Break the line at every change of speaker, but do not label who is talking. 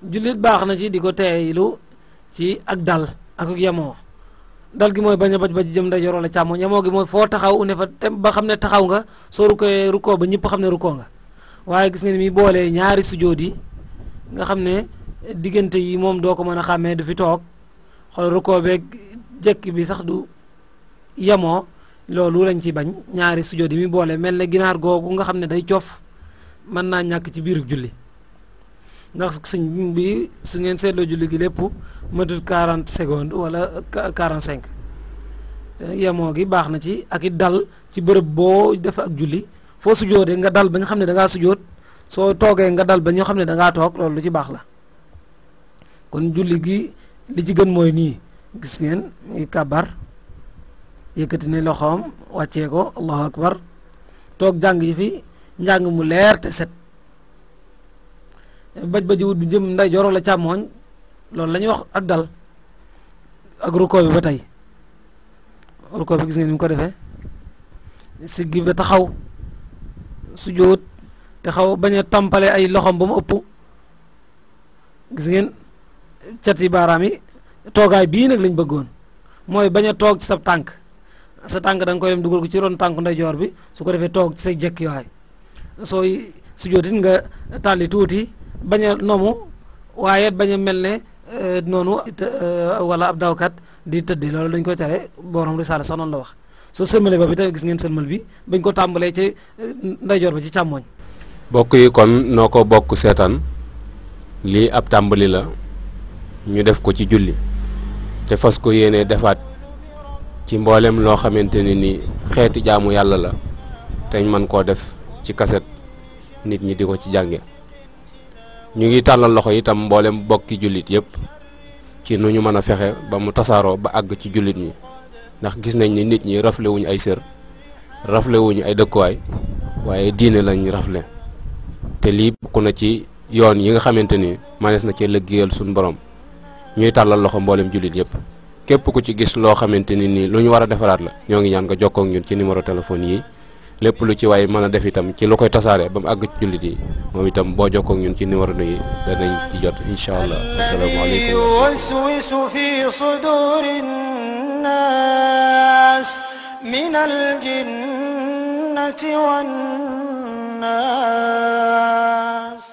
jullit baax na ci di ko teeylu ci ak dal ak ak yemoo dal gi mooy bañ a baj baj jëm ndeyjoor wala càmmoñ yemoo gi mooy foo taxaw ne fa te ba xam ne taxaw nga soo rukkoo rukkoo ba ñëpp xam ne rukkoo nga waaye gis nga ni mi boolee ñaari sujjóot yi nga xam ne diggante yi moom doo ko mën a xàmmee du fi toog xool rukkoo beeg jekk bi sax du yemoo loolu lañ ci bañ ñaari sujjóot yi mi boole mel ne ginaar googu nga xam ne day coof mën naa ñàkk ci biiru julli ndax sëñ bi su ngeen seetloo julli gi lépp matul 40 secondes wala 45 yemoo gi baax na ci ak it dal ci bërëb boo def ak julli foo sujoodee nga dal ba nga xam ne da ngaa sujoot soo toogee nga dal ba ñoo xam ne da ngaa toog loolu lu ci baax la kon julli gi li ci gën mooy nii gis ngeen ngi kàbbar yëkkati ne loxoom wàccee ko allahu akbar toog jàng yi fi njàng mu leer te set baj baji wut bi jëm nday joro la càmmooñ loolu la ñuy wax ak dal ak rukkoo bi ba tey rukkoo bi gis ngeen ni mu ko defee siggi ba taxaw sujjóot te xaw bañ a tampale ay loxom ba mu ëpp gis ngeen cati baaraam yi toogaay bii nag lañ bëggoon mooy bañ a toog ci sa tànk sa tànk da nga koy dem dugal ko ci ron tànk ndeyjoor bi su ko defee toog ci say jekki waay sooy sujjóotit nga tàlli tuuti bañ a nomu waaye bañ a mel ne noonu wala ab dawkat di tëddi loolu dañ koy tere borom risaala sax noonu la wax soo sëlmale ba bi tamit gis ngeen sëlmal bi bañ ko tàmbalee ci ndeyjoor ba ci càmmooñ
bokk yi kon noo ko bokk seetaan lii ab tàmbali la ñu def ko ci julli te fas ko yéene defaat ci mboolem loo xamante ne ni xeeti jaamu yàlla la teñ mën koo def ci kaset nit ñi di ko ci jànge ñu ngi tàllal loxo itam mboolem bokki jullit yépp ci nu ñu mën a fexe ba mu tasaaroo ba àgg ci jullit ñi ndax gis nañ ni nit ñi rafle wuñu ay sër rafle wuñu ay dëkkuwaay waaye diine lañ rafle te lii bokk na ci yoon yi nga xamante ni manees na cee liggéeyal suñu borom ñuy tàllal loxo mboolem jullit yépp képp ku ci gis loo xamante ni nii lu ñu war a defaraat la ñoo ngi ñaan nga jokkoo ak ñun ci numéro téléphone yi lépp lu ci waay mën a def itam ci lu koy tasaare ba mu àgg ci jullit yi moom itam boo jokkoo ak ñun ci numéro yi danañ ci jot incha allah asalaamaaleykum
يوسوس في صدور الناس من الجنة والناس